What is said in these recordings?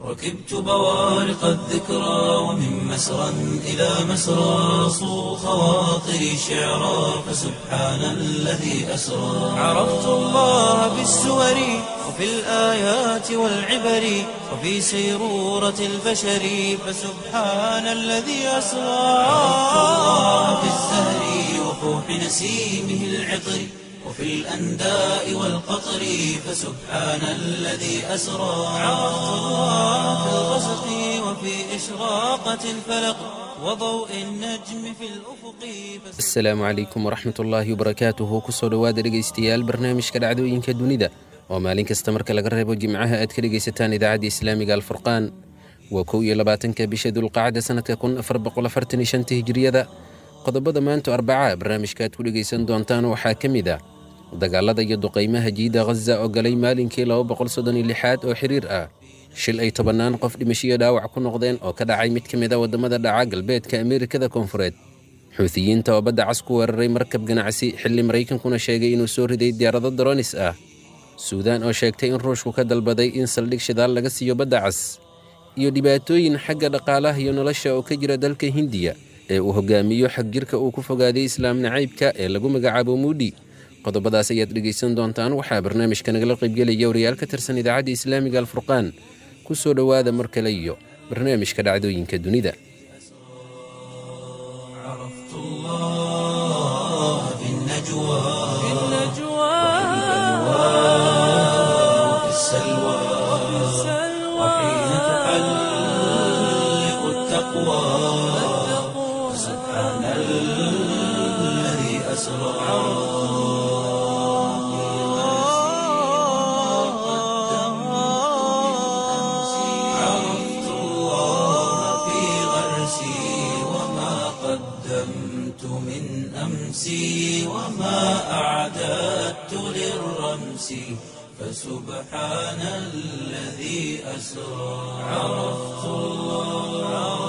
ركبت بوارق الذكرى ومن مسرى إلى مسرى صو خواطري شعرا فسبحان الذي أسرى عرفت الله بالسور وفي الآيات والعبر وفي سيرورة البشر فسبحان الذي أسرى عرفت الله بالزهر وفوح نسيمه العطر وفي الأنداء والقطر فسبحان الذي أسرى عرفت الله في الغسق وفي إشراقة الفلق وضوء النجم في الأفق asalaamu calaykum waraxmat ullaahi wabarakaatuhu kusoo dhowaada dhegaystayaal barnaamijka dhacdooyinka dunida oo maalin kasta marka laga reebo jimcaha aad ka dhegaysataan idaacadda islaamiga alfurqaan waa kow iyo labaatanka bisha dulqacda sanadka kun afar boqol afartan iyo shanta hijiriyada qodobada maanta arbaca barnaamijka aad ku dhegaysan doontaan waxaa ka mid ah dagaalada iyo duqaymaha jiida ghaza oo galay maalinkii laba boqol soddon iyo lixaad oo xiriir ah shil ay tobannaan qof dhimashiyo dhaawac ku noqdeen oo ka dhacay mid ka mid a waddamada dhaca galbeedka ameerikada koonfureed xuutiyiinta oo badda cas ku weeraray markab ganacsi xilli maraykankuna sheegay inuu soo riday diyaarado doronis ah suudaan oo sheegtay in ruushku ka dalbaday in saldhig shidaal laga siiyo badda cas iyo dhibaatooyin xagga dhaqaalaha iyo nolosha oo ka jira dalka hindiya ee uu hogaamiyo xag jirka uu ku fogaaday islaam nacaybka ee lagu magacaabo muudhi qodobadaas ayaad dhegaysan doontaan waxaa barnaamijka nagala qaybgelaya wariyaal ka tirsan idaacadda islaamiga alfurqaan ku soo dhowaada mar kale iyo barnaamijka dhacdooyinka dunida عرفت الله في النجوى في وفي السلوى وحين تحلق التقوى سبحان الذي أسرى عرفت الله في غرسي وما قدمت من أمسي وما أعددت للرمس فسبحان الذي أسرى عرفت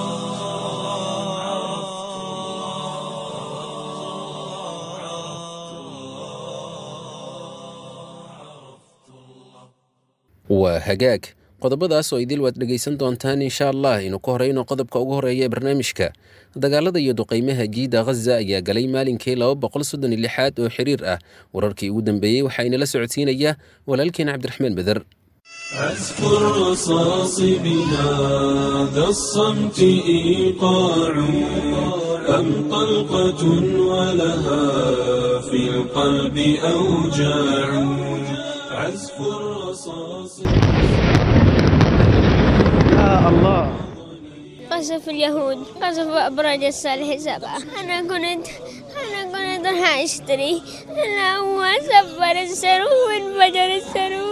waa hagaag qodobadaas oo idil waad dhegaysan doontaan insha allah inuu ka horeyno qodobka ugu horeeya ee barnaamijka dagaalada iyo duqaymaha jiida ghaza ayaa galay maalinkii laba boqol soddon iyo lixaad oo xiriir ah wararkii ugu dambeeyey waxaa inala socodsiinaya walaalkeen cabdiraxmaan beder أذكر رصاص بهذا الصمت إيقاع أم طلقة ولها في القلب أوجاع عزف الرصاص قصف اليهود قصف أبراج الصالح سبعة أنا كنت أنا كنت راح أشتري أنا هو سفر السرو وانفجر السرو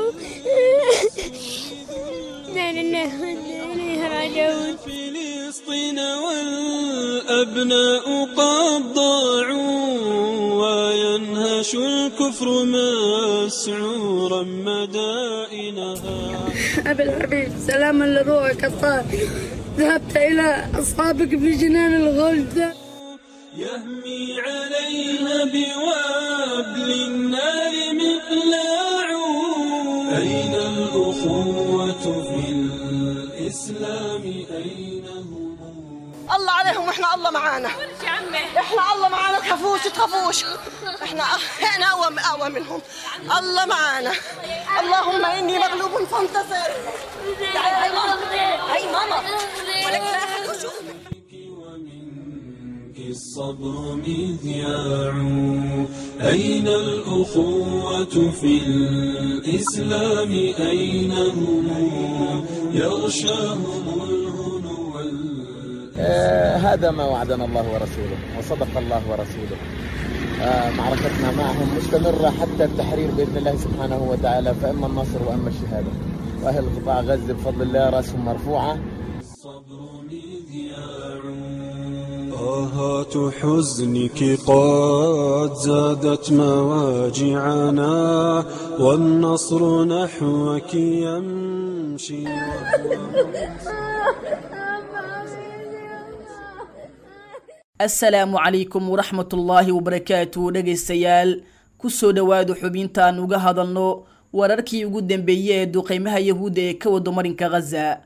لا لله وإنا إليه راجعون فلسطين والأبناء قد ضاعوا وينهش الكفر مسعورا مدائنها أبي الحبيب سلاما لروحك الطاهر ذهبت إلى أصحابك في جنان الغلد يهمي عليها بوابل النار مقلاع أين الأخوة في الإسلام أين هم الله عليهم واحنا الله معانا احنا الله معانا تخافوش تخافوش احنا احنا اقوى اقوى منهم الله معانا اللهم اني مغلوب فانتصر تعالي هاي ماما هاي ماما ولك لا أحد وشوف. ومنك الصبر مذياع أين الأخوة في الإسلام أين هم يغشاهم الهنو وال- آه، هذا ما وعدنا الله ورسوله وصدق الله ورسوله آه، معركتنا معهم مستمرة حتى التحرير بإذن الله سبحانه وتعالى فإما النصر وإما الشهادة وأهل قطاع غزة بفضل الله رأسهم مرفوعة الصبر مذياع طاهات حزنك قد زادت مواجعنا والنصر نحوك يمشي asalaamu calaykum waraxmatullaahi wabarakaatu dhegaystayaal kusoo dhowaada xubintaan uga hadalno wararkii ugu dambeeyey ee duqeymaha yahuudda ee ka wado marinka khaza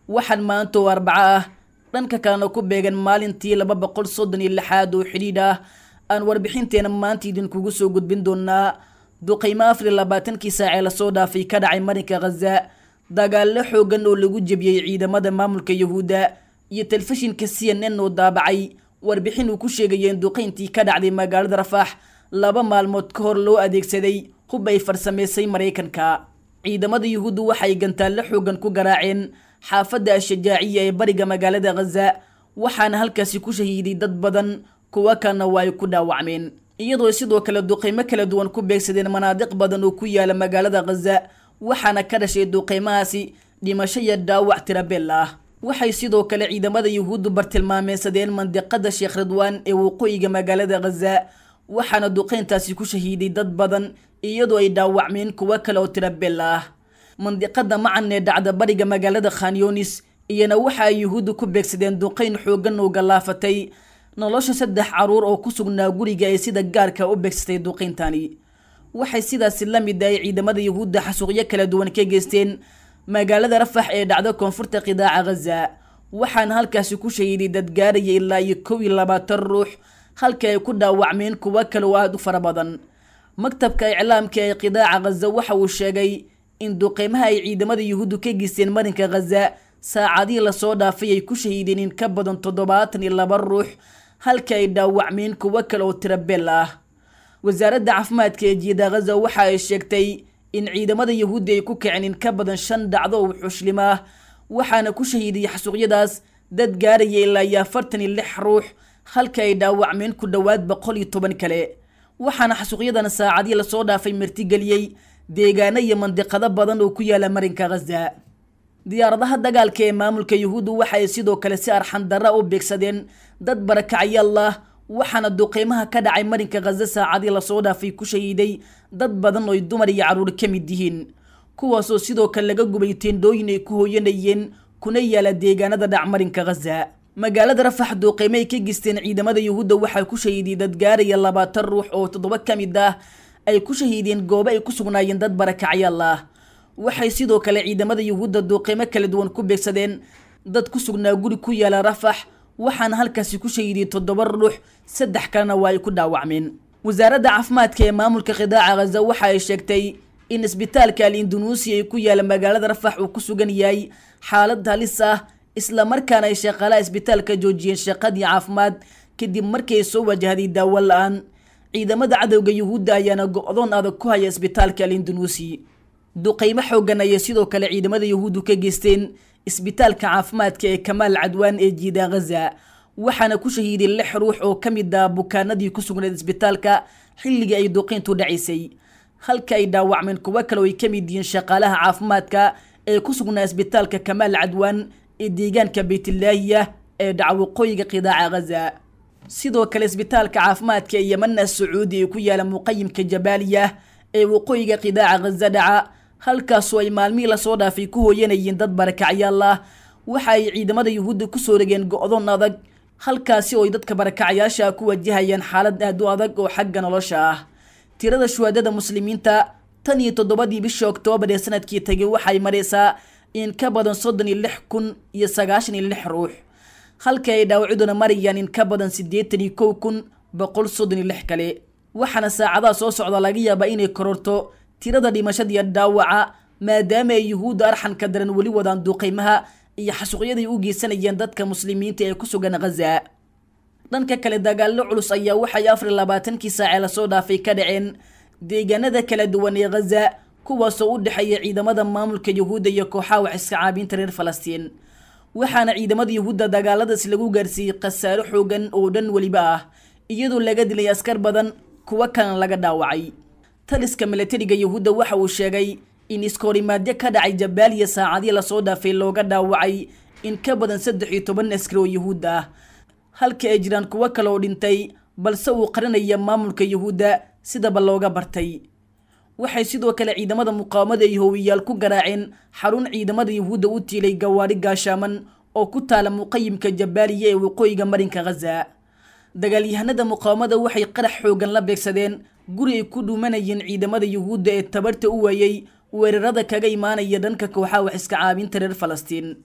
waxaan maanta oo arbaco ah dhanka kalena ku beegan maalintii laba boqol soddon iyo lixaad oo xidhiidh ah aan warbixinteena maanta idinkugu soo gudbin doonaa duqaymo afar iyo labaatankii saacee lasoo dhaafay ka dhacay marinka khaza dagaallo xoogan oo lagu jebiyey ciidamada maamulka yahuudda iyo telefishinka c n n oo daabacay warbixin uu ku sheegaya in duqayntii ka dhacday magaalada rafax laba maalmood ka hor loo adeegsaday hub ay farsamaysay maraykanka ciidamada yuhuuddu waxay gantaallo xoogan ku garaaceen xaafadda ashajaaciya ee bariga magaalada khaza waxaana halkaasi ku shahiiday dad badan kuwa kalena waa ay ku dhaawacmeen iyadoo sidoo kale duqaymo kala duwan ku beegsadeen manaadiq badan oo ku yaala magaalada khaza waxaana ka dhashay duqaymahaasi dhimasho iyo dhaawac tirabeel ah waxay sidoo kale ciidamada yuhuuddu bartilmaameysadeen mandiqada sheekh ridwaan ee waqooyiga magaalada khaza waxaana duqayntaasi ku shahiiday dad badan iyadoo ay dhaawacmeen kuwo kale oo tirabeel ah mandiqada macan ee dhacda bariga magaalada khanyonis iyana waxa ay yuhuuddu ku beegsadeen duqayn xoogan oo gallaafatay nolosha saddex caruur oo ku sugnaa guriga ay sida gaarka u beegsatay duqayntani waxay sidaasi la mid ahay ciidamada yuhuudda xasuuqyo kala duwan ka geysteen magaalada rafax ee dhacda koonfurta qidaaca khaza waxaana halkaasi ku shahiiday dad gaaraya ilaa iyo kow iyo labaatan ruux halka ay ku dhaawacmeen kuwo kale oo aada u fara badan maktabka iclaamka ee qidaaca khaza waxa uu sheegay in duqeymaha ay ciidamada yuhuuddu ka geysteen marinka khaza saacadihii lasoo dhaafay ay ku shahiideen in ka badan toddobaatan iyo laba ruux halka ay dhaawacmeen kuwo kale oo tirabeel ah wasaaradda caafimaadka ee jiida khaza waxa ay sheegtay in ciidamada yuhuudda ay ku kaceen in ka badan shan dhacdo oo xushlim ah waxaana ku shahiiday xasuuqyadaas dad gaaraya ilaa iyo afartan iyo lix ruux halka ay dhaawacmeen ku dhowaad boqol iyo toban kale waxaana xasuuqyadan saacadii lasoo dhaafay martigeliyey deegaano iyo mandiqado badan oo ku yaala marinka khaza diyaaradaha dagaalka ee maamulka yuhuuddu waxay sidoo kale si arxandarra u beegsadeen dad barakacyalah waxaana duqeymaha ka dhacay marinka khaza saacadii lasoo dhaafay ku shahiiday dad badan oo ay dumar iyo carruur ka mid yihiin kuwaasoo sidoo kale laga gubay teendhooyin ay ku hooyanayeen kuna yaala deegaanada dhac marinka khaza magaalada rafax duuqeymo ay ka geysteen ciidamada yuhuudda waxaa ku shahiiday dad gaaraya labaatan ruux oo toddoba ka mid ah ay ku shahiideen goobo ay ku sugnaayeen dad barakacyaal ah waxay sidoo kale ciidamada yuhuudda duuqeymo kala duwan ku beegsadeen dad ku sugnaa guri ku yaala rafax waxaana halkaasi ku shahiiday toddoba ruux saddex kalena waa ay ku dhaawacmeen wasaaradda caafimaadka ee maamulka qidaaca khaza waxa ay sheegtay in isbitaalka al indunuusiya ee ku yaala magaalada rafax uu ku sugan yahay xaalad halis ah islamarkaana ay shaqaalaha isbitaalka joojiyeen shaqadii caafimaad kadib markii ay soo wajahday daawo la-aan ciidamada cadowga yuhuudda ayaana go-doon adag ku haya isbitaalka al indunuusi duqeymo xoogan ayay sidoo kale ciidamada yuhuuddu ka geysteen isbitaalka caafimaadka ee kamaal cadwaan ee jiida khaza waxaana ku shahiiday lix ruux oo ka mid ah bukaanadii ku sugnayd isbitaalka xilligii ay duqeyntu dhacaysay halka ay dhaawacmeen kuwo kale oo ay ka mid yihiin shaqaalaha caafimaadka ee ku sugnaa isbitaalka kamaal cadwaan ee deegaanka baytlaahiya ee dhaca waqooyiga qidaaca khaza sidoo kale isbitaalka caafimaadka ee yamana sacuudi ee ku yaala muqayimka jabaaliya ee waqooyiga qidaaca khaza dhaca halkaasoo ay maalmihii lasoo dhaafay ku hooyanayeen dad barakacyaal ah waxa ay ciidamada yuhuudda kusoo rogeen go-doon adag halkaasi oo ay dadka barakacyaasha ku wajahayaan xaalad aad u adag oo xagga nolosha ah tirada shuhaadada muslimiinta tan iyo toddobadii bishii oktoobar ee sanadkii tegay waxay maraysaa in ka badan soddon iyo lix kun iyo sagaashan iyo lix ruux halka ay dhaawacyaduna marayaan in ka badan siddeetan iyo kow kun boqol soddon iyo lix kale waxaana saacadaha soo socda laga yaabaa inay kororto tirada dhimashada iyo dhaawaca maadaama ay yuhuudda arxanka daran weli wadaan duuqeymaha iyo xasuuqyaday u geysanayeen dadka muslimiinta ee ku sugan khaza dhanka kale dagaallo culus ayaa waxay afar iyo labaatankii saacee lasoo dhaafay ka dhaceen deegaanada kala duwan ee khaza kuwaasoo u dhexeeya ciidamada maamulka yuhuudda iyo kooxaha wax iska caabiinta reer falastiin waxaana ciidamada yuhuudda dagaaladaas lagu gaarsiiyey khasaaro xoogan oo dhan weliba ah iyadoo laga dilay askar badan kuwo kalena laga dhaawacay taliska milatariga yuhuudda waxa uu sheegay in iskoorimaadyo ka dhacay jabaaliya saacadii lasoo dhaafay looga dhaawacay in ka badan saddex iyo toban askari oo yuhuud ah halka ay jiraan kuwo kale oo dhintay balse uu qarinaya maamulka yuhuudda sidaba looga bartay waxay sidoo kale ciidamada muqaawamada iyo howiyaal ku garaaceen xarun ciidamada yuhuudda u tiilay gawaari gaashaaman oo ku taala muqayimka jabaaliya ee waqooyiga marinka khaza dagaalyahanada muqaawamada waxay qarax xoogan la beegsadeen guri ay ku dhuumanayeen ciidamada yuhuudda ee tabarta u waayey weerarada kaga imaanaya dhanka kooxaha wax iska caabinta reer falastiin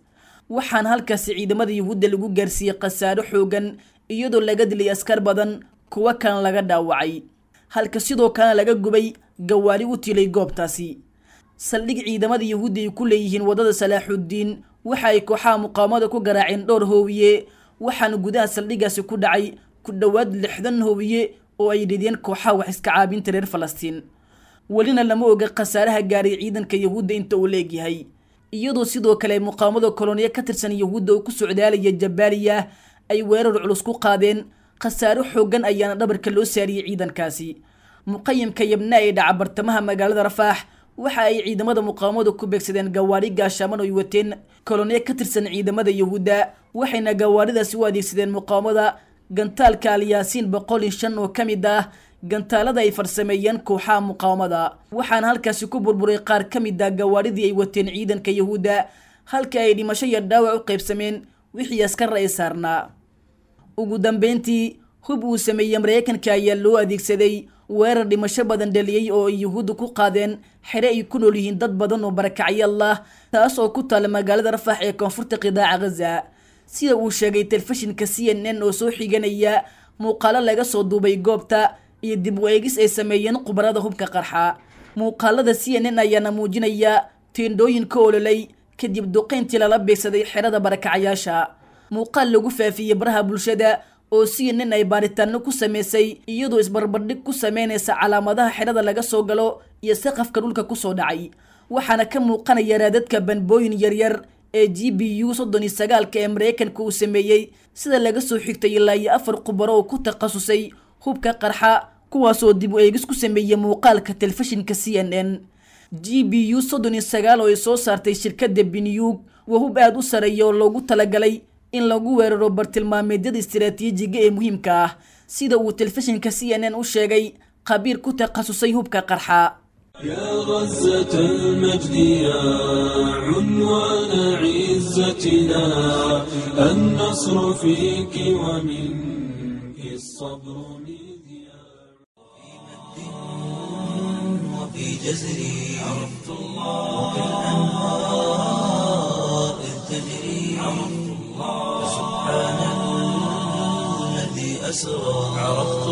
waxaana halkaasi ciidamada yuhuudda lagu gaarsiiyey khasaaro xoogan iyadoo laga dilay askar badan kuwo kalena laga dhaawacay halka sidoo kalena laga gubay gawaari u tilay goobtaasi saldhig ciidamada yuhuudda ay ku leeyihiin waddada salaaxuddiin waxa ay kooxaha muqaawamada ku garaaceen dhowr hoowiye waxaana gudaha saldhigaasi ku dhacay ku dhowaad lixdan hoowiye oo ay dhidiyeen kooxaha wax iska caabinta reer falastiin welina lama oga khasaaraha gaaray ciidanka yuhuudda inta uu leegyahay iyadoo sidoo kale muqaawamada koloniya ka tirsan yuhuudda oo ku socdaalaya jabaaliya ay weerar culus ku qaadeen khasaaro xoogan ayaana dhabarka loo saariyey ciidankaasi muqayimka yabna ee dhaca bartamaha magaalada rafaax waxa ay ciidamada muqaawamadu ku beegsadeen gawaari gaashaaman oo ay wateen koloniya ka tirsan ciidamada yuhuudda waxayna gawaaridaasi u adeegsadeen muqaawamada gantaalka alyaasiin boqol iyo shan oo ka mid ah gantaalada ay farsameeyeen kooxaha muqaawamada waxaana halkaasi ku burburay qaar ka mid ah gawaaridii ay wateen ciidanka yuhuudda halka ay dhimasho iyo dhaawac u qaybsameen wixii askara ay saarnaa ugu dambeyntii hub uu sameeyey maraykanka ayaa loo adeegsaday weerar dhimasho badan dhaliyey oo ay yuhuudda ku qaadeen xere ay ku nool yihiin dad badan oo barakacyaal ah taas oo ku taala magaalada rafax ee koonfurta qidaaca ghaza sida uu sheegay telefishinka c n n oo soo xiganaya muuqaalo laga soo duubay goobta iyo dib u eegis ay sameeyeen khubarada hubka qarxa muuqaalada c n n ayaana muujinaya teendhooyin ka ololay kadib duqayntii lala beegsaday xerada barakacyaasha muuqaal lagu faafiyey baraha bulshada oo c n n ay baaritaano ku sameysay iyadoo isbarbardhig ku sameynaysa calaamadaha xerada laga soo galo iyo saqafka dhulka kusoo dhacay waxaana ka muuqanaya raadadka banbooyin yaryar ee g b u soddon iyo sagaalka ee maraykanka uu sameeyey sida laga soo xigtay ilaa iyo afar khubaro oo ku takhasusay hubka qarxa kuwaasoo dib u eegis ku sameeyey muuqaalka telefishinka c n n g b u soddon iyo sagaal oo ay soo saartay shirkadda binyuug waa hub aada u sareeya oo loogu talagalay in lagu weeraro bartilmaameedyada istiraatiijiga ee muhiimka ah sida uu telefishinka c n n u sheegay khabiir ku takhasusay hubka qarxa يا غزة المجد يا عنوان عزتنا النصر فيك ومنك الصبر مذياع وفي جزري عرفت الله وكالأنهار إذ تجري عرفت الله سبحان الذي أسرى عرفت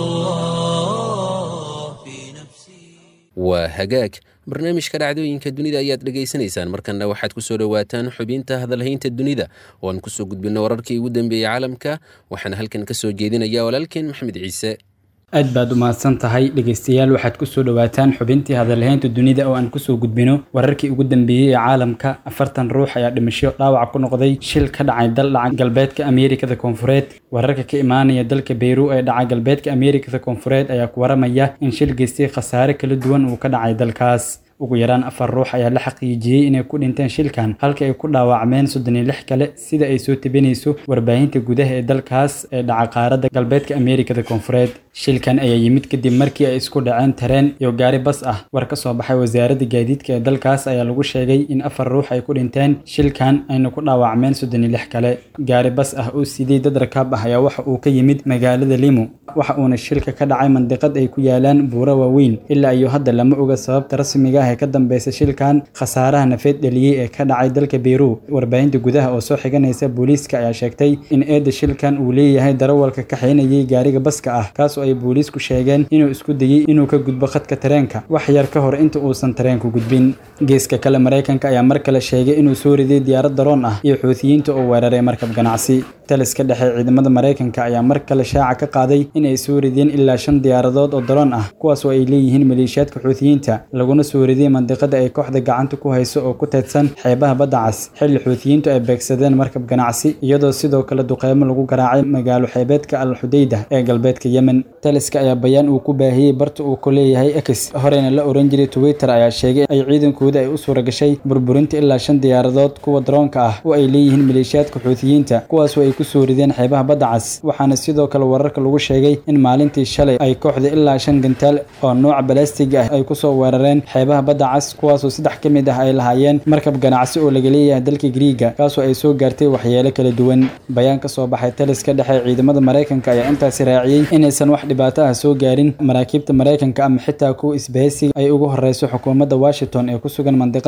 الله في نفسي waa hagaag barnaamijka dhacdooyinka dunida ayaad dhegaysanaysaan markanna waxaad ku soo dhowaataan xubinta hadalhaynta dunida oo aan kusoo gudbinno wararkii ugu dambeeyey caalamka waxaana halkan ka soo jeedinaya walaalkeen maxamed ciise aad baad u mahadsan tahay dhegaystayaal waxaad kusoo dhowaataan xubintii hadalhaynta dunida oo aan kusoo gudbino wararkii ugu dambeeyey ee caalamka afartan ruux ayaa dhimasho dhaawac ku noqday shil ka dhacay dal dhaca galbeedka ameerikada koonfureed wararka ka imaanaya dalka beyru ee dhaca galbeedka ameerikada koonfureed ayaa ku waramaya in shil geystay khasaare kala duwan uu ka dhacay dalkaas ugu yaraan afar ruux ayaa la xaqiijiyey inay ku dhinteen shilkan halka ay ku dhaawacmeen soddon iyo lix kale sida ay soo tebinayso warbaahinta gudaha ee dalkaas ee dhaca qaaradda galbeedka ameerikada koonfureed shilkan ayaa yimid kadib markii ay isku dhaceen tareen iyo gaari bas ah war ka soo baxay wasaaradda gaadiidka ee dalkaas ayaa lagu sheegay in afar ruux ay ku dhinteen shilkan ayna ku dhaawacmeen soddon iyo lix kale gaari bas ah oo sidii dad rakaab ah ayaa waxa uu ka yimid magaalada limo waxa uuna shilka ka dhacay mandiqad ay ku yaalaan buuro waaweyn ilaa iyo hadda lama oga sababta rasmiga ah ee ka dambeysa shilkan khasaaraha nafeed dhaliyey ee ka dhacay dalka beyru warbaahinta gudaha oo soo xiganaysa booliiska ayaa sheegtay in eedda shilkan uu leeyahay darawalka kaxaynayay gaariga baska ah kaas oo ay booliisku sheegeen inuu isku dayey inuu ka gudbo khadka tareenka wax yar ka hor inta uusan tareenku gudbin geeska kale maraykanka ayaa mar kale sheegay inuu soo riday diyaarad daroon ah iyo xuutiyiinta oo weeraray markab ganacsi taliska dhexe ciidamada maraykanka ayaa mar kale shaaca ka qaaday in ay soo rideen ilaa shan diyaaradood oo daroon ah kuwaas oo ay leeyihiin maleeshiyaadka xuutiyiinta laguna soo riday mandiqada ay kooxda gacanta ku hayso oo ku teedsan xeebaha badda cas xilli xuutiyiintu ay beegsadeen markab ganacsi iyadoo sidoo kale duqeymo lagu garaacay magaalo xeebeedka al xudayda ee galbeedka yemen taliska ayaa bayaan uu ku baahiyey barta uu ku leeyahay x horeyna la oran jiray twitter ayaa sheegay ay ciidankooda ay u suura gashay burburinta ilaa shan diyaaradood kuwa daroonka ah oo ay leeyihiin maleeshiyaadka xuutiyiinta kuwaas oo ay ku soo rideen xeebaha badda cas waxaana sidoo kale wararka lagu sheegay in maalintii shalay ay kooxda ilaa shan gantaal oo nooca balastiga ah ay kusoo weerareen xeebaha badda cas kuwaasoo saddex ka mid ah ay lahaayeen markab ganacsi oo laga leeyahay dalka griiga kaasoo ay soo gaartay waxyeelo kala duwan bayaan ka soo baxay taliska dhexe ciidamada maraykanka ayaa intaasi raaciyey inaysan wax dhibaato ah soo gaarin maraakiibta maraykanka ama xitaa kuwa isbahaysiga ay ugu horeyso xukuumadda washington ee ku sugan mandiqada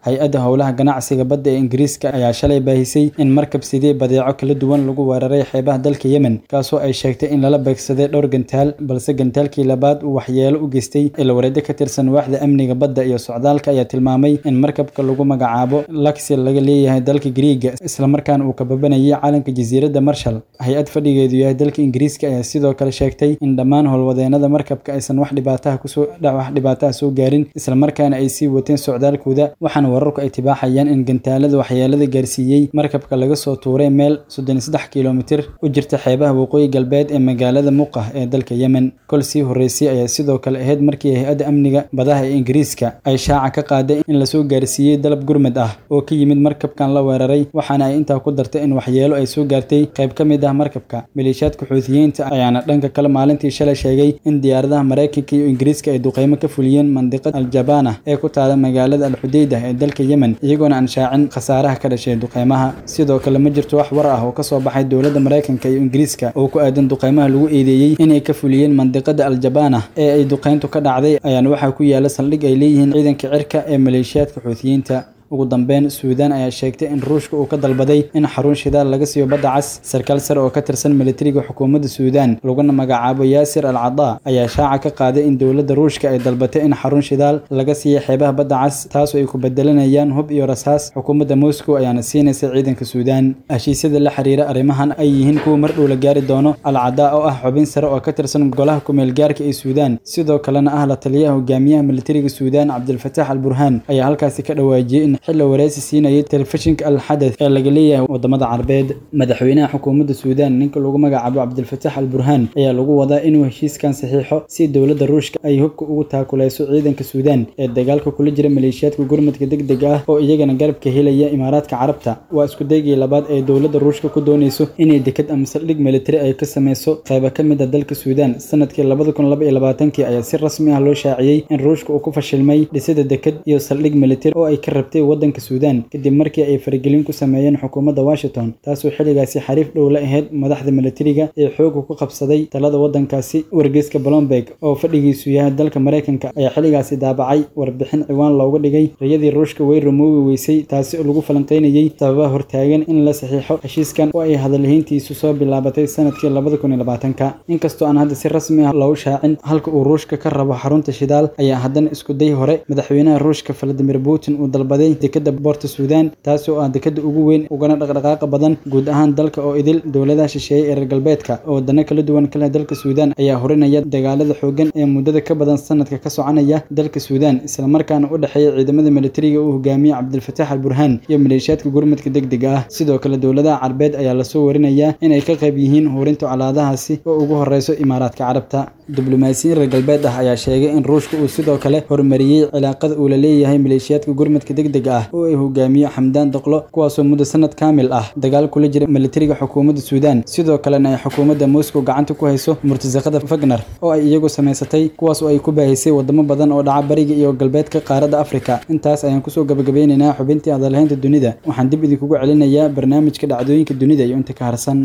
hay-adda howlaha ganacsiga badda ee ingiriiska ayaa shalay baahisay in markab sidee badeeco kala duwan lagu weeraray xeebaha dalka yemen kaasoo ay sheegtay in lala beegsaday dhowr gantaal balse gantaalkii labaad uu waxyeelo u geystay ilwareedyo ka tirsan waaxda amniga badda iyo socdaalka ayaa tilmaamay in markabka lagu magacaabo laxi laga leeyahay dalka griiga islamarkaana uu kababanayay calanka jasiiradda marshall hay-ad fadhigeedu yahay dalka ingiriiska ayaa sidoo kale sheegtay in dhammaan howlwadeenada markabka aysan wax dhibaataha kusoo wax dhibaataha soo gaarin islamarkaana ay sii wateen socdaalkooda waxaana wararku ay tibaaxayaan in gantaalada waxyeelada gaarsiiyey markabka laga soo tuuray meel soddon iyo saddex kilomitir u jirta xeebaha waqooyi galbeed ee magaalada muqah ee dalka yemen kol sii horreysay ayaa sidoo kale ahayd markii hay-adda amniga badaha ee ingiriiska ay shaaca ka qaaday in lasoo gaarsiiyey dalab gurmad ah oo ka yimid markabkan la weeraray waxaana ay intaa ku dartay in waxyeelo ay soo gaartay qayb ka mid ah markabka maleeshiyaadka xuutiyiinta ayaana dhanka kale maalintii shalay sheegay in diyaaradaha maraykanka iyo ingiriiska ay duqeymo ka fuliyeen mandiqad aljabana ee ku taala magaalada alxudeyda ee dalka yemen iyagoona aan shaacin khasaaraha ka dhashay duqeymaha sidoo kale ma jirto wax war ah oo kasoo baxay dowladda maraykanka iyo ingiriiska oo ku aadan duqeymaha lagu eedeeyey inay ka fuliyeen mandiqada aljabana ee ay duqeyntu ka dhacday ayaana waxaa ku yaala saldhig ay leeyihiin ciidanka cirka ee maleeshiyaadka xuutiyiinta ugu dambeyn suudaan ayaa sheegtay in ruushka uu ka dalbaday in xarun shidaal laga siiyo badda cas sarkaal sare oo ka tirsan militariga xukuumadda suudaan laguna magacaabo yaasir al cadaa ayaa shaaca ka qaaday in dowladda ruushka ay dalbatay in xarun shidaal laga siiyo xeebaha badda cas taasoo ay ku bedelanayaan hub iyo rasaas xukuumadda moscow ayaana siinaysa ciidanka suudaan heshiisyada la xiriira arrimahan ay yihiin kuwa mar dhow la gaari doono al cadaa oo ah xubin sare oo ka tirsan golaha kumeel gaarka ee suudaan sidoo kalena ah la taliyaha hogaamiyaha militariga suudaan cabdilfataax al burhaan ayaa halkaasi ka dhawaajiyey in xilli wareysi siinayay telefishinka al xadath ee laga leeyahay wadamada carabeed madaxweynaha xukuumadda suudaan ninka lagu magacaabo cabdilfataax al burhaan ayaa lagu wadaa inuu heshiiskan saxiixo si dowladda ruushka ay hubka ugu taakuleyso ciidanka suudaan ee dagaalka kula jira maleeshiyaadka gurmadka degdega ah oo iyagana garabka helaya imaaraadka carabta waa iskudaygii labaad ee dowladda ruushka ku dooneyso inay dekad ama saldhig militari ay ka sameyso qayba ka mid a dalka suudaan sanadkii labada kun laba iyo labaatankii ayaa si rasmi ah loo shaaciyey in ruushka uu ku fashilmay dhisida dekad iyo saldhig militari oo ay ka rabtay wadanka suudaan kadib markii ay faragelin ku sameeyeen xukuumadda washington taasoo xilligaasi xariif dhow la ahayd madaxda militariga ee xooga ku qabsaday talada wadankaasi wargeyska blomberg oo fadhigiisu yahay dalka maraykanka ayaa xilligaasi daabacay warbixin ciwaan looga dhigay rayadii ruushka way rumoobi weysay taasi oo lagu falanqeynayey sababaha hortaagan in la saxiixo heshiiskan oo ay hadalhayntiisu soo bilaabatay sanadkii labada kun iyo labaatanka inkastoo aan hadda si rasmi ah loogu shaacin halka uu ruushka ka rabo xarunta shidaal ayaa haddana iskuday hore madaxweynaha ruushka valadimir putin uu dalbaday dekada boorta suudaan taasi oo ah dekada ugu weyn ugana dhaqdhaqaaqa badan guud ahaan dalka oo idil dowladaha shisheeye ee reer galbeedka oo wadano kala duwan kale dalka suudaan ayaa horinaya dagaalada xoogan ee muddada ka badan sanadka ka soconaya dalka suudaan islamarkaana u dhexeeya ciidamada militariga uu hogaamiye cabdilfataax al burhaan iyo maleeshiyaadka gurmadka degdega ah sidoo kale dowladaha carabeed ayaa lasoo warinayaa inay ka qayb yihiin hurinta colaadahaasi oo ugu horeyso imaaraadka carabta diblomaasiyiin reer galbeed ah ayaa sheegay in ruushka uu sidoo kale horumariyey cilaaqada uu la leeyahay maleeshiyaadka gurmadka degdega ah oo ay hogaamiye xamdaan doqlo kuwaasoo muddo sanad kaamil ah dagaal kula jira militariga xukuumadda suudaan sidoo kalena ay xukuumadda moscow gacanta ku hayso murtasaqada fagner oo ay iyagu samaysatay kuwaas oo ay ku baahisay wadamo badan oo dhaca bariga iyo galbeedka qaaradda afrika intaas ayaan kusoo gabagabeynaynaa xubintii hadalhaynta dunida waxaan dib idinkugu celinayaa barnaamijka dhacdooyinka dunida iyo inta ka harsan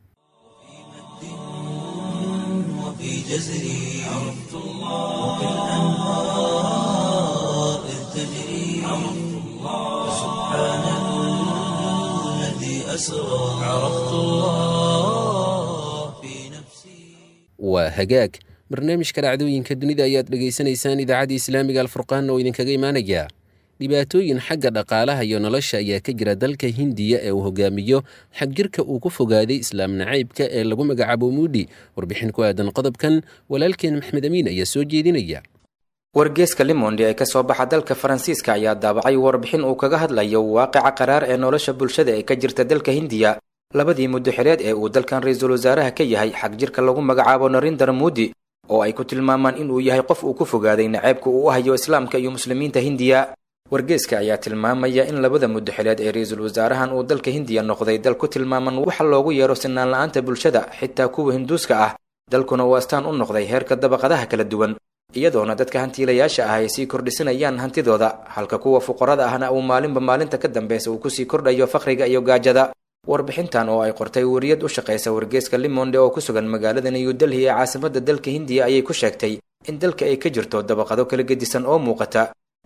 وفي جزري عرفت الله وبالأنهار إذ تجري عرفت الله سبحان الذي أسرى عرفت الله في نفسي waa hagaag barnaamijka dhacdooyinka dunida ayaad dhegaysanaysaan idaacadda islaamiga alfurqaan oo idinkaga imaanaya dhibaatooyin xagga dhaqaalaha iyo nolosha ayaa ka jira dalka hindiya ee uu hogaamiyo xagjirka uu ku fogaaday islaam nacaybka ee lagu magacaabo muudi warbixin ku aadan qodobkan walaalkeen maxmed amiin ayaa soo jeedinaya wargeeska limondi ee kasoo baxa dalka faransiiska ayaa daabacay warbixin uu kaga hadlayo waaqica qaraar ee nolosha bulshada ee ka jirta dalka hindiya labadii muddo xireed ee uu dalkan ra-iisul wasaaraha ka yahay xagjirka lagu magacaabo narindar muudi oo ay ku tilmaamaan inuu yahay qof uu ku fogaaday naceybka uu u hayo islaamka iyo muslimiinta hindiya wargeeska ayaa tilmaamaya in labada muddo xileed ee ra-iisul wasaarahan uu dalka hindiya noqday dal ku tilmaaman waxa loogu yeero sinaan la-aanta bulshada xitaa kuwa hinduuska ah dalkuna uu astaan u noqday heerka dabaqadaha kala duwan iyadoona dadka hantiilayaasha ah ay sii kordhisanayaan hantidooda halka kuwa fuqarada ahna uu maalinba maalinta ka dambeysa uu kusii kordhayo fakhriga iyo gaajada warbixintan oo ay qortay wariyad u shaqaysa wargeeska limonde oo ku sugan magaalada new delhi ee caasimada dalka hindiya ayay ku sheegtay in dalka ay ka jirto dabaqado kala gedisan oo muuqata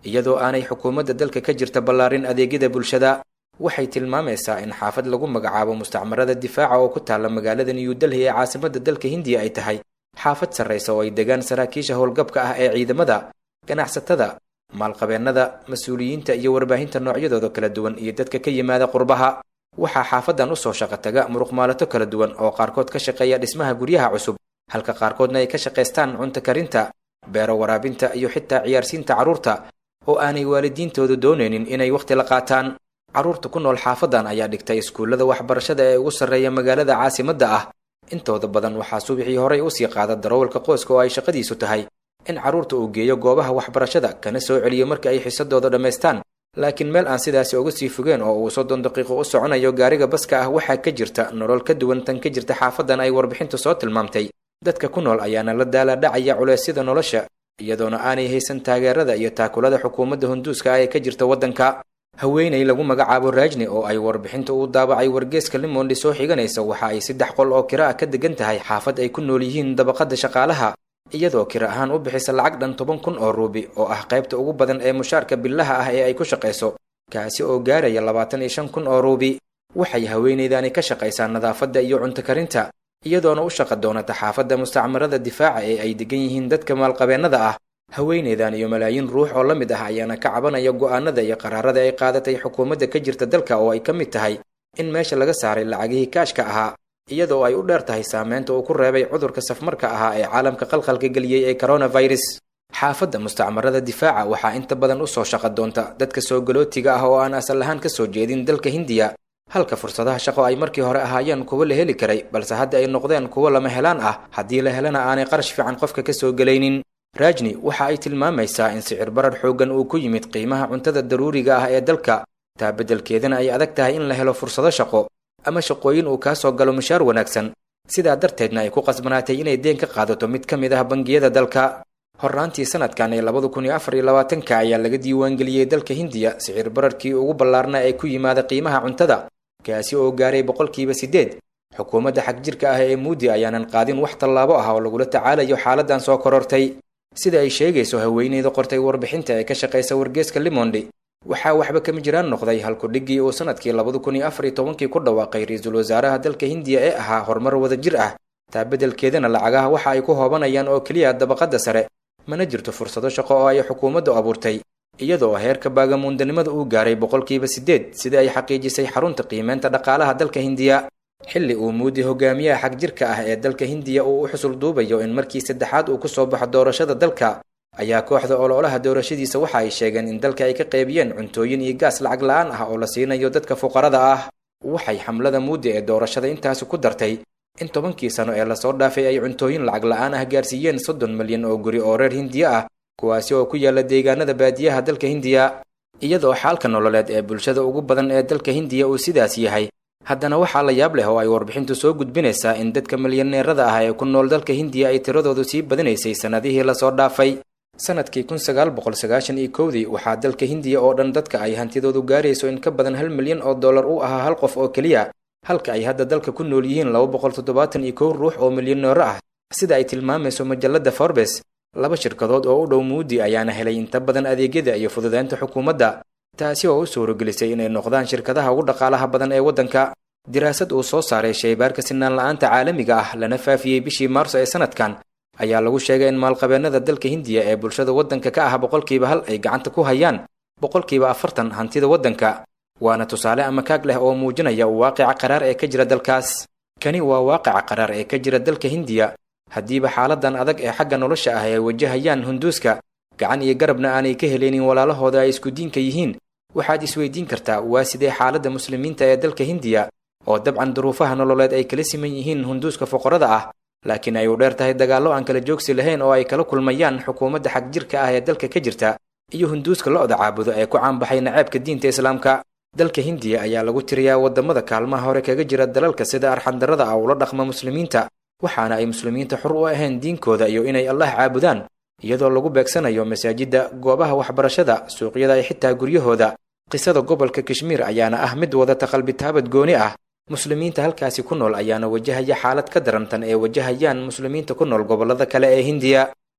iyadoo aanay xukuumadda dalka ka jirta ballaarin adeegyada bulshada waxay tilmaamaysaa in xaafad lagu magacaabo mustacmarada difaaca oo ku taalla magaalada new delhi ee caasimadda dalka hindiya ay tahay xaafad sarraysa oo ay degaan saraakiisha howlgabka ah ee ciidamada ganacsatada maalqabeennada mas-uuliyiinta iyo warbaahinta noocyadooda kala duwan iyo dadka ka yimaada qurbaha waxaa xaafadan usoo shaqo taga muruqmaalato kala duwan oo qaarkood ka shaqeeya dhismaha guryaha cusub halka qaarkoodna ay ka shaqaystaan cunto karinta beero waraabinta iyo xitaa ciyaarsiinta carruurta oo aanay waalidiintoodu doonaynin inay wakhti la qaataan carruurta ku nool xaafadan ayaa dhigtay iskuullada waxbarashada ee ugu sarreeya magaalada caasimadda ah intooda badan waxaa subixii horay usii qaada darawalka qoyska oo ay shaqadiisu tahay in carruurta uu geeyo goobaha waxbarashada kana soo celiyo marka ay xisadooda dhammaystaan laakiin meel aan sidaasi uga sii fogeen oo uu soddon daqiiqo u soconayo gaariga baska ah waxaa ka jirta nolol ka duwan tan ka jirta xaafadan ay warbixintu soo tilmaamtay dadka ku nool ayaana la daala dhacaya culeysyada nolosha iyadoona aanay haysan taageerada iyo taakulada xukuumadda hunduuska ah ee ka jirta waddanka haweenay lagu magacaabo raajni oo ay warbixinta u daabacay wargeeska limondi soo xiganaysa waxa ay saddex qol oo kira ah ka degan tahay xaafad ay ku nool yihiin dabaqadda shaqaalaha iyadoo kira ahaan u bixisa lacag dhan toban kun oo ruubi oo ah qaybta ugu badan ee mushaarka billaha ah ee ay ku shaqayso kaasi oo gaaraya labaatan iyo shan kun oo ruubi waxay haweenaydani ka shaqaysaa nadaafadda iyo cunto karinta iyadoona u shaqa doonata xaafadda mustacmarada difaaca ee ay degan yihiin dadka maalqabeennada ah haweenaydan iyo malaayiin ruux oo la mid ah ayaana ka cabanaya go'aanada iyo qaraarada ay qaadatay xukuumadda ka jirta dalka oo ay ka mid tahay in meesha laga saaray lacagihii kaashka ahaa iyadoo ay u dheer tahay saameynta uu ku reebay cudurka safmarka ahaa ee caalamka qalqalka geliyey ee coronavirus xaafadda mustacmarada difaaca waxaa inta badan usoo shaqa doonta dadka soo galootiga ah oo aan asal ahaan ka soo jeedin dalka hindiya halka fursadaha shaqo ay markii hore ahaayeen kuwo la heli karay balse hadda ay noqdeen kuwo lama helaan ah haddii la helana aanay qarash fiican qofka ka soo gelaynin raajni waxa ay tilmaamaysaa in sicir barar xooggan uu ku yimid qiimaha cuntada daruuriga ah ee dalka taa beddelkeedana ay adag tahay in la helo fursado shaqo ama shaqooyin uu kaa soo galo mushaar wanaagsan sidaa darteedna ay ku qasbanaatay inay deen ka qaadato mid ka mid ah bangiyada dalka horraantii sanadkan ee labada kun iyo afar iyo labaatanka ayaa laga diiwaangeliyey dalka hindiya sicir bararkii ugu ballaarna ee ku yimaada qiimaha cuntada kaasi oo gaaray boqolkiiba siddeed xukuumadda xagjirka ah ee muudi ayaanan qaadin wax tallaabo ah oo lagula tacaalayo xaaladan soo korortay sida ay sheegayso haweeneyda qortay warbixinta ee ka shaqaysa wargeeska limondi waxaa waxba kama jiraan noqday halkudhiggii uu sanadkii labada kun iyo afar iyo tobankii ku dhawaaqay ra-iisul wasaaraha dalka hindiya ee ahaa horumar wadajir ah taa beddelkeedana lacagaha waxa ay ku hoobanayaan oo keliya dabaqadda sare mana jirto fursado shaqo oo ay xukuumaddu abuurtay iyadoo heerka baagamuundanimada uu gaaray boqolkiiba siddeed sida ay xaqiijisay xarunta qiimeynta dhaqaalaha dalka hindiya xilli uu muudi hogaamiyaha xagjirka ah ee dalka hindiya uu u xusul duubayo in markii saddexaad uu ku soo baxo doorashada dalka ayaa kooxda ololaha doorashadiisa waxa ay sheegeen in dalka ay ka qaybiyeen cuntooyin iyo gaas lacag la-aan ah oo la siinayo dadka fuqarada ah waxay xamlada muudi ee doorashada intaasi ku dartay in tobankii sano ee lasoo dhaafay ay cuntooyin lacag la-aan ah gaarsiiyeen soddon milyan oo guri oo reer hindiya ah kuwaasi oo ku yaala deegaanada baadiyaha dalka hindiya iyadoo xaalka nololeed ee bulshada ugu badan ee dalka hindiya uu sidaas yahay haddana waxaa la yaab leh oo ay warbixintu soo gudbinaysaa in dadka milyaneerada ah ee ku nool dalka hindiya ay tiradoodu sii badinaysay sannadihii lasoo dhaafay sanadkii kun sagaal boqol sagaashan iyo kowdii waxaa dalka hindiya oo dhan dadka ay hantidoodu gaarayso in ka badan hal milyan oo dollar u ahaa hal qof oo keliya halka ay hadda dalka ku nool yihiin laba boqol toddobaatan iyo kow ruux oo milyaneero ah sida ay tilmaamayso majalladda forbes laba shirkadood oo u dhow muudi ayaana helay inta badan adeegyada iyo fududeynta xukuumadda taasi oo u suuragelisay inay noqdaan shirkadaha ugu dhaqaalaha badan ee waddanka diraasad uu soo saaray shaybaarka sinaan la-aanta caalamiga ah lana faafiyey bishii maarso ee sanadkan ayaa lagu sheegay in maalqabeennada dalka hindiya ee bulshada waddanka ka ah boqolkiiba hal ay gacanta ku hayaan boqolkiiba afartan hantida waddanka waana tusaale ama kaag leh oo muujinaya waaqica qaraar ee ka jira dalkaas kani waa waaqica qaraar ee ka jira dalka hindiya haddiiba xaaladan adag ee xagga nolosha ah ay wajahayaan hunduuska gacan iyo garabna aanay ka heleynin walaalahooda ay isku diinka yihiin waxaad isweydiin kartaa waa sidee xaaladda muslimiinta ee dalka hindiya oo dabcan duruufaha nololeed ay kala siman yihiin hunduuska foqorada ah laakiin ay u dheer tahay dagaallo aan kala joogsi lahayn oo ay kala kulmayaan xukuumadda xagjirka ah ee dalka ka jirta iyo hunduuska lo-da caabudo ee ku caanbaxay naceebka diinta islaamka dalka hindiya ayaa lagu tiriyaa waddamada kaalmaha hore kaga jira dalalka sida arxandarrada ah ula dhaqma muslimiinta waxaana ay muslimiinta xur u ahayn diinkooda iyo inay allah caabudaan iyadoo lagu beegsanayo masaajidda goobaha waxbarashada suuqyada iyo xitaa guryahooda qisada gobolka kashmiir ayaana ah mid wadata qalbitaabad gooni ah muslimiinta halkaasi ku nool ayaana wajahaya xaalad ka darantan ee wajahayaan muslimiinta ku nool gobollada kale ee hindiya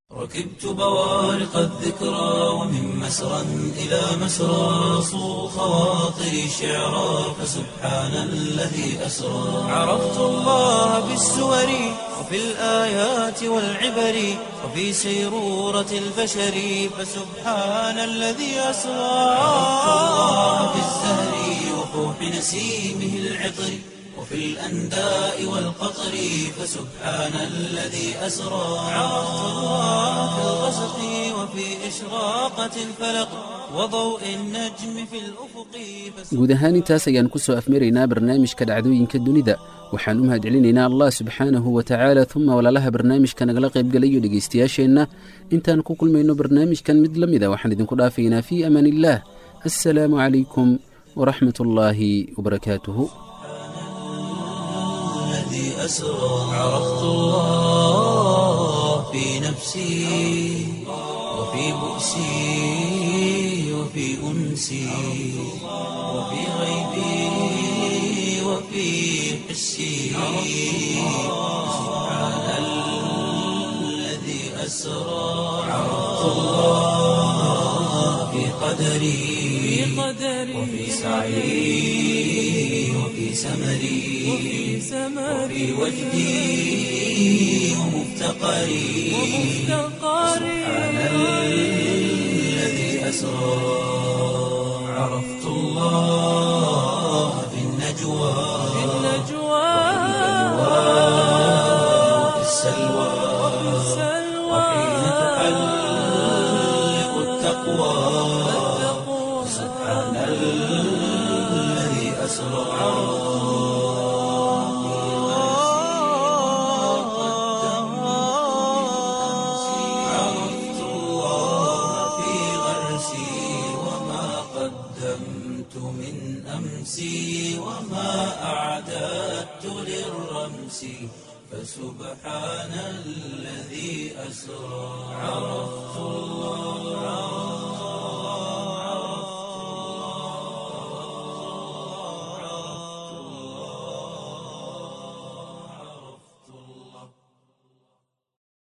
ركبت بوارق الذكرى ومن مسرى إلى مسرى صو خواطري شعرا فسبحان الذي أسرى عرفت الله بالسور وفي الآيات والعبر وفي سيرورة البشر فسبحان الذي أسرى عرفت الله بالزهر وفوح نسيمه العطر وفي الأنداء والقطر فسبحان الذي أسرى عرفت الله في الغسق وفي إشراقة الفلق وضوء النجم في الأفق guud ahaan intaas ayaan ku soo afmaraynaa barnaamijka dhacdooyinka dunida waxaan u mahadcelinaynaa allah subxaanahu wa tacaala uma walaalaha barnaamijka nagala qaybgalayo dhegaystayaasheenna intaan ku kulmayno barnaamijkan mid la mida waxaan idinku dhaafaynaa fii amaan illaah assalaamu calaykum waraxmat ullaahi wabarakaatuhu الذي أسرى عرفت الله في نفسي وفي بؤسي وفي أنسي وفي غيبي وفي حسي سبحان الذي أسرى عرفت الله في قدري وفي سعي وفي سمري وفي وجدي ومفتقري سبحان الذي أسرى عرفت الله في النجوى وفي السلوى وحين تحلق التقوى سبحان الذي أسرى عرفت الله في غرسي وما قدمت من أمسي وما أعددت للرمس فسبحان الذي أسرى عرفت الله